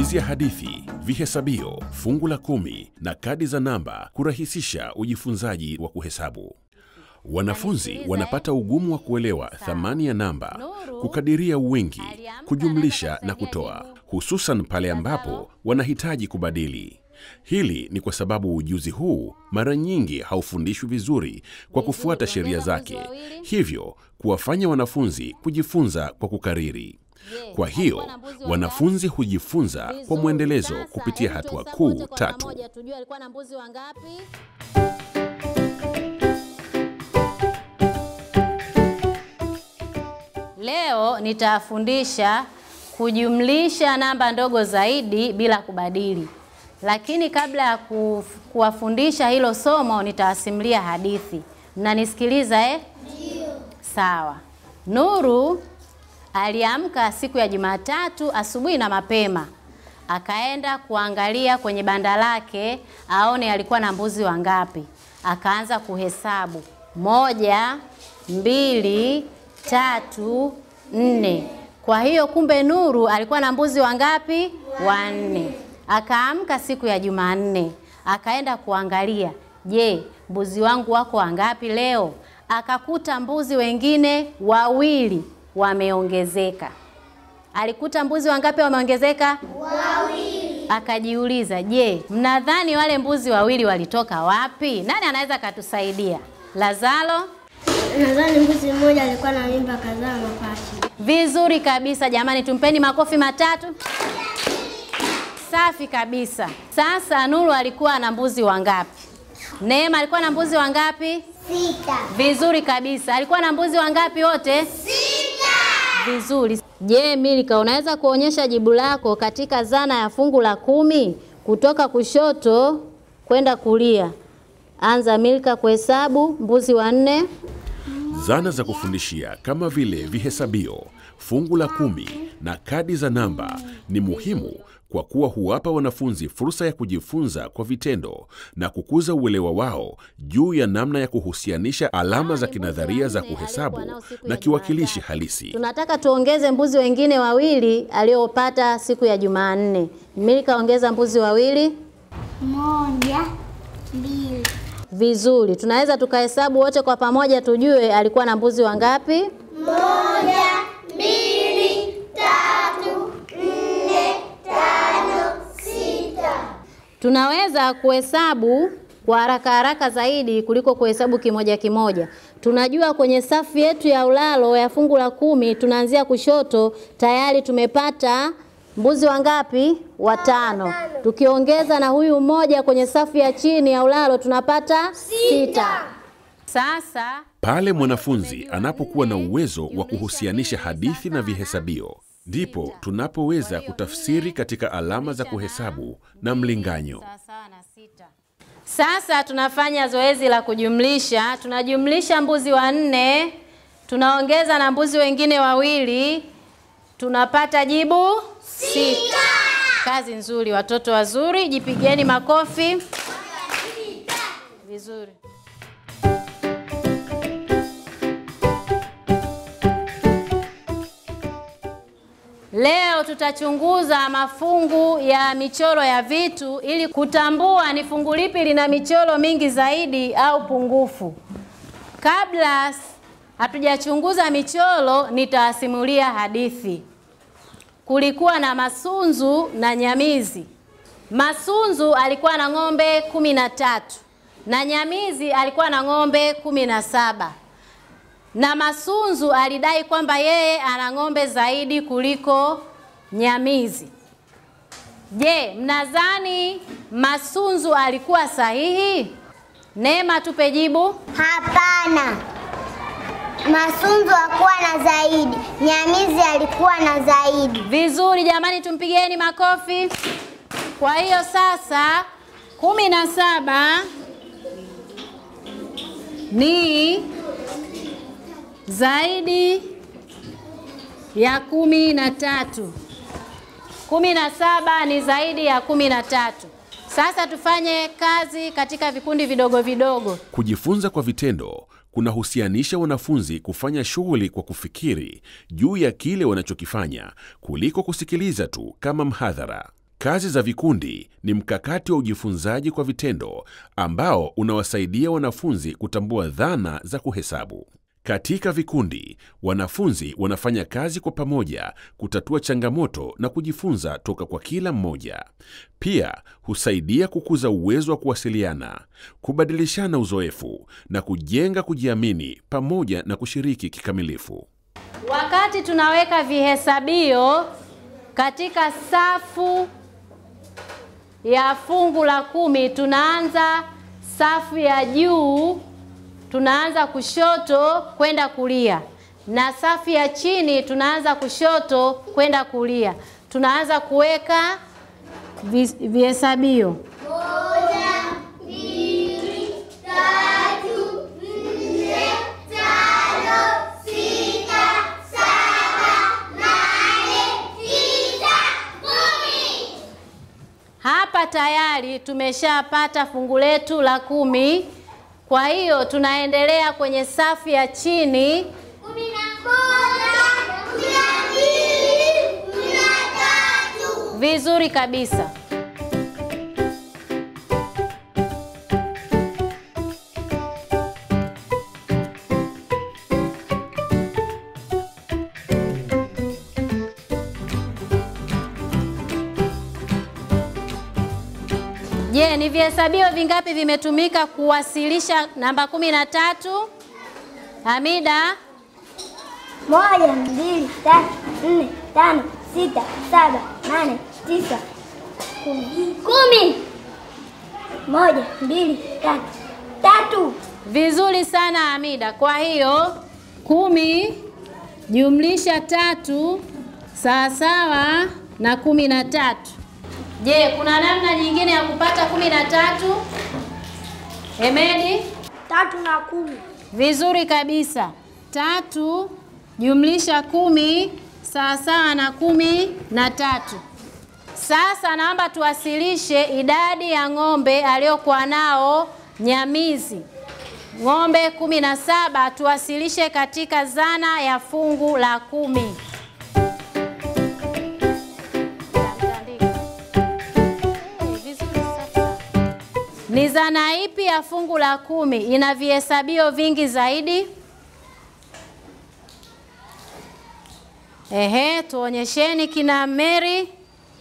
matumizi ya hadithi, vihesabio, fungu la kumi na kadi za namba kurahisisha ujifunzaji wa kuhesabu. Wanafunzi wanapata ugumu wa kuelewa thamani ya namba, kukadiria wingi, kujumlisha na kutoa, hususan pale ambapo wanahitaji kubadili. Hili ni kwa sababu ujuzi huu mara nyingi haufundishwi vizuri kwa kufuata sheria zake, hivyo kuwafanya wanafunzi kujifunza kwa kukariri. Kwa hiyo wanafunzi hujifunza kwa mwendelezo kupitia hatua kuu tatu. Tujue alikuwa na mbuzi wangapi? Leo nitafundisha kujumlisha namba ndogo zaidi bila kubadili. Lakini kabla ya ku- kuwafundisha hilo somo nitawasimulia hadithi. Mnanisikiliza eh? Sawa. Nuru aliamka siku ya Jumatatu asubuhi na mapema, akaenda kuangalia kwenye banda lake aone alikuwa na mbuzi wangapi. Akaanza kuhesabu moja, mbili, tatu, nne. Kwa hiyo kumbe Nuru alikuwa na mbuzi wangapi? Wanne. Akaamka siku ya Jumanne, akaenda kuangalia, je, mbuzi wangu wako wangapi leo? Akakuta mbuzi wengine wawili wameongezeka. Alikuta mbuzi wangapi wameongezeka? Wawili. Akajiuliza, je, mnadhani wale mbuzi wawili walitoka wapi? Nani anaweza akatusaidia? Lazaro? Nadhani mbuzi mmoja alikuwa na mimba kadhaa mapacha. Vizuri kabisa jamani, tumpeni makofi matatu. Safi kabisa. Sasa Nuru alikuwa na mbuzi wangapi? Neema alikuwa na mbuzi wangapi? Sita. Vizuri kabisa. Alikuwa na mbuzi wangapi wote? Sita. Vizuri. Je, Milka, unaweza kuonyesha jibu lako katika zana ya fungu la kumi kutoka kushoto kwenda kulia? Anza Milka kuhesabu mbuzi wanne. Zana za kufundishia kama vile vihesabio, fungu la kumi na kadi za namba ni muhimu kwa kuwa huwapa wanafunzi fursa ya kujifunza kwa vitendo na kukuza uelewa wao juu ya namna ya kuhusianisha alama za kinadharia za kuhesabu na kiwakilishi halisi. Tunataka tuongeze mbuzi wengine wawili aliopata siku ya Jumanne. Milka, ongeza mbuzi wawili. Moja, mbili, Vizuri, tunaweza tukahesabu wote kwa pamoja tujue alikuwa na mbuzi wangapi. moja, mbili, tatu, nne, tano, sita. Tunaweza kuhesabu kwa haraka haraka zaidi kuliko kuhesabu kimoja kimoja. Tunajua kwenye safu yetu ya ulalo ya fungu la kumi tunaanzia kushoto, tayari tumepata mbuzi wangapi? Watano. Tukiongeza na huyu mmoja kwenye safu ya chini ya ulalo tunapata sita. Sasa Pale mwanafunzi anapokuwa na uwezo wa kuhusianisha hadithi na vihesabio, ndipo tunapoweza kutafsiri katika alama za kuhesabu na mlinganyo. Sawasawa na sita. Sasa tunafanya zoezi la kujumlisha. Tunajumlisha mbuzi wanne, tunaongeza na mbuzi wengine wawili, tunapata jibu sita. Kazi nzuri, watoto wazuri, jipigeni makofi. Vizuri. Leo tutachunguza mafungu ya michoro ya vitu ili kutambua ni fungu lipi lina michoro mingi zaidi au pungufu. Kabla s- hatujachunguza michoro, nitawasimulia hadithi. Kulikuwa na Masunzu na Nyamizi. Masunzu alikuwa na ng'ombe kumi na tatu na Nyamizi alikuwa na ng'ombe kumi na saba na Masunzu alidai kwamba yeye ana ng'ombe zaidi kuliko Nyamizi. Je, mnadhani Masunzu alikuwa sahihi? Neema, tupe jibu. Hapana. Masunzu hakuwa na zaidi. Nyamizi alikuwa na zaidi. Vizuri jamani, tumpigeni makofi. Kwa hiyo sasa kumi na saba ni zaidi ya kumi na tatu. Kumi na saba ni zaidi ya kumi na tatu. Sasa tufanye kazi katika vikundi vidogo vidogo. Kujifunza kwa vitendo kunahusianisha wanafunzi kufanya shughuli kwa kufikiri juu ya kile wanachokifanya kuliko kusikiliza tu kama mhadhara. Kazi za vikundi ni mkakati wa ujifunzaji kwa vitendo ambao unawasaidia wanafunzi kutambua dhana za kuhesabu. Katika vikundi, wanafunzi wanafanya kazi kwa pamoja kutatua changamoto na kujifunza toka kwa kila mmoja. Pia husaidia kukuza uwezo wa kuwasiliana, kubadilishana uzoefu na kujenga kujiamini pamoja na kushiriki kikamilifu. Wakati tunaweka vihesabio katika safu ya fungu la kumi, tunaanza safu ya juu, tunaanza kushoto kwenda kulia, na safu ya chini tunaanza kushoto kwenda kulia. Tunaanza kuweka vi- vihesabio. Hapa tayari tumeshapata fungu letu la kumi. Kwa hiyo tunaendelea kwenye safu ya chini. Vizuri kabisa. Je, ni vihesabio vingapi vimetumika kuwasilisha namba kumi na tatu? Hamida, Moja, mbili, tatu, nne, tano, sita, saba, nane, tisa, kumi. Kumi. Moja, mbili, tatu, tatu. vizuri sana Hamida. Kwa hiyo kumi jumlisha tatu sawasawa na kumi na tatu. Je, kuna namna nyingine ya kupata kumi na tatu? Hemedi? Tatu na kumi. Vizuri kabisa. Tatu jumlisha kumi sawasawa na kumi na tatu. Sasa naomba tuwasilishe idadi ya ng'ombe aliyokuwa nao Nyamizi. Ng'ombe kumi na saba tuwasilishe katika zana ya fungu la kumi. Ni zana ipi ya fungu la kumi ina vihesabio vingi zaidi? Ehe, tuonyesheni kina Mary.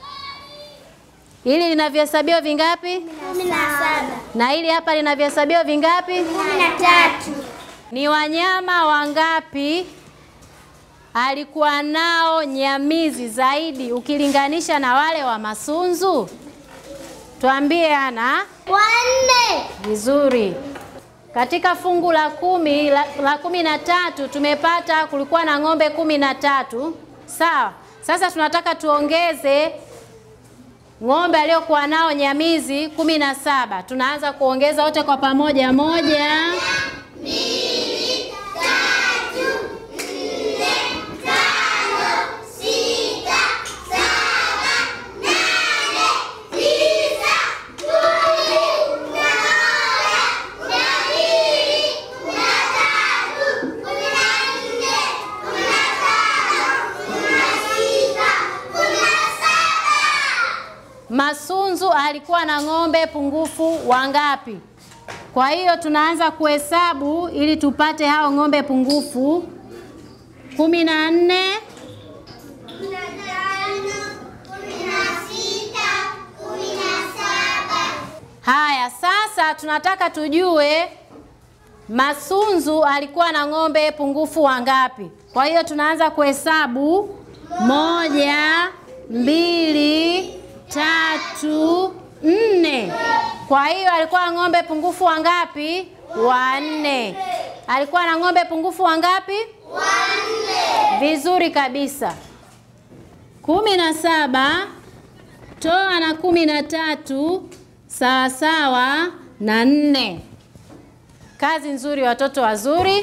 Hili lina vihesabio vingapi? Kumi na saba. Na hili hapa lina vihesabio vingapi? Kumi na tatu. Ni wanyama wangapi alikuwa nao Nyamizi zaidi ukilinganisha na wale wa Masunzu? Tuambie Ana. Wanne. Vizuri. Katika fungu la kumi la, la kumi na tatu tumepata kulikuwa na ng'ombe kumi na tatu sawa. Sasa tunataka tuongeze ng'ombe aliyokuwa nao Nyamizi kumi na saba. Tunaanza kuongeza wote kwa pamoja, moja, Masunzu alikuwa na ng'ombe pungufu wangapi? Kwa hiyo tunaanza kuhesabu ili tupate hao ng'ombe pungufu. kumi na nne, haya sasa tunataka tujue Masunzu alikuwa na ng'ombe pungufu wangapi? Kwa hiyo tunaanza kuhesabu moja, mbili, tatu, nne. Kwa hiyo alikuwa na ng'ombe pungufu wangapi? Wanne. Alikuwa na ng'ombe pungufu wangapi? Wanne. Vizuri kabisa. kumi na saba toa na kumi na tatu sawasawa na nne. Kazi nzuri watoto wazuri.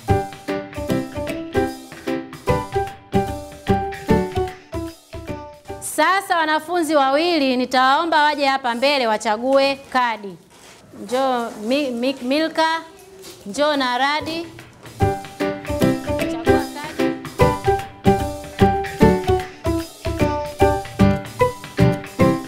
Sasa wanafunzi wawili nitawaomba waje hapa mbele wachague kadi. Njoo mi, mi, Milka, njoo na Radi. Chagua kadi.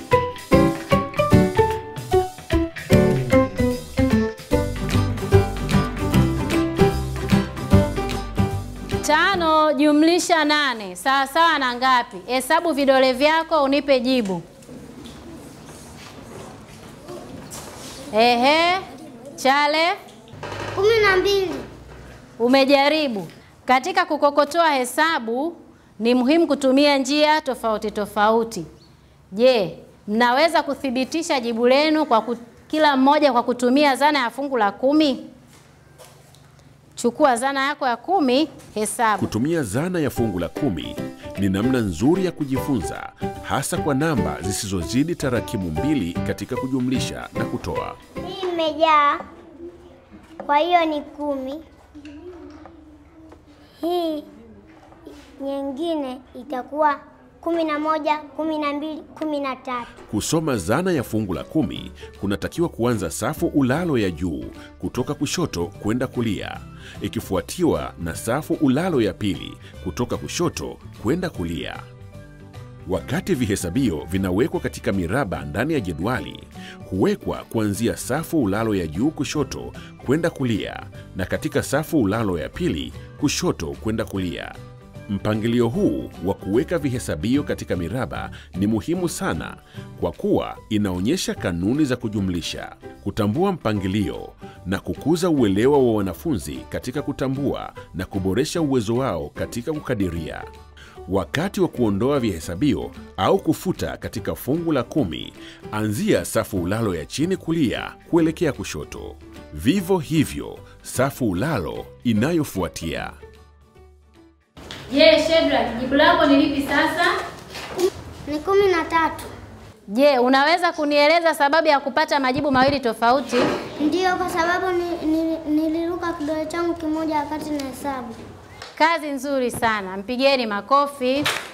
Tano jumlisha nane sawa sawa na ngapi? Hesabu vidole vyako unipe jibu. Ehe, Chale, kumi na mbili. umejaribu. Katika kukokotoa hesabu ni muhimu kutumia njia tofauti tofauti. Je, mnaweza kuthibitisha jibu lenu kwa ku, kila mmoja kwa kutumia zana ya fungu la kumi? Chukua zana yako ya kumi, hesabu. Kutumia zana ya fungu la kumi ni namna nzuri ya kujifunza, hasa kwa namba zisizozidi tarakimu mbili katika kujumlisha na kutoa. Hii imejaa, kwa hiyo ni kumi. Hii nyingine itakuwa kumi na moja, kumi na mbili, kumi na tatu. Kusoma zana ya fungu la kumi kunatakiwa kuanza safu ulalo ya juu kutoka kushoto kwenda kulia, ikifuatiwa na safu ulalo ya pili kutoka kushoto kwenda kulia. Wakati vihesabio vinawekwa katika miraba ndani ya jedwali, huwekwa kuanzia safu ulalo ya juu kushoto kwenda kulia na katika safu ulalo ya pili kushoto kwenda kulia. Mpangilio huu wa kuweka vihesabio katika miraba ni muhimu sana kwa kuwa inaonyesha kanuni za kujumlisha, kutambua mpangilio na kukuza uelewa wa wanafunzi katika kutambua na kuboresha uwezo wao katika kukadiria. Wakati wa kuondoa vihesabio au kufuta katika fungu la kumi, anzia safu ulalo ya chini kulia kuelekea kushoto. Vivyo hivyo safu ulalo inayofuatia. Je, Shedrack, jibu lako ni lipi sasa? Ni kumi na tatu. Je, unaweza kunieleza sababu ya kupata majibu mawili tofauti? Ndiyo, kwa sababu ni, ni, niliruka kidole changu kimoja wakati na hesabu. Kazi nzuri sana, mpigeni makofi.